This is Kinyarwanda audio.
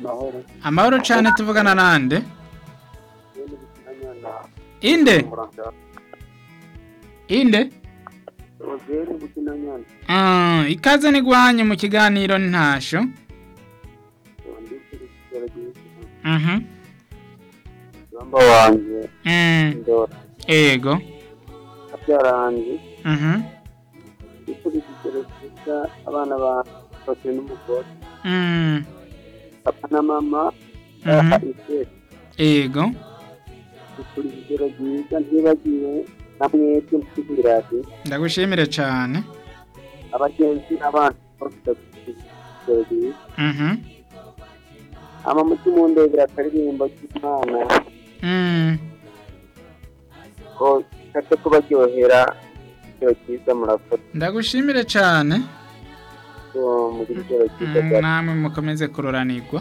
amahoro amahoro cyane tuvugana nande ibintu bikinanya na inde muranda inde rozeri gukinanya Mm, ikaze ni guhanye mu kiganiro ntasho ndetse n'ikigero gihinduka Mhm. mugamba wanjye Mm, ndora ego abyara wanjye Mhm. ndetse n'ikigero cyiza abana bafatiwe n'umugore Mm, papa na mama Mhm. aha iseti ego dukora ikigero cyiza ntibagiwe na mwebwe mfite iradiyo ndagushimire cyane abagenzi n'abandi bafite ikigero cyiza Mhm. amamuti mu ndege akaririmbo cy'imana Mm, ko kate kubaryohera ikigero cyiza murafata ndagushimire cyane so muri ikigero cyiza Mm, bya namwe mukomeze kururanirwa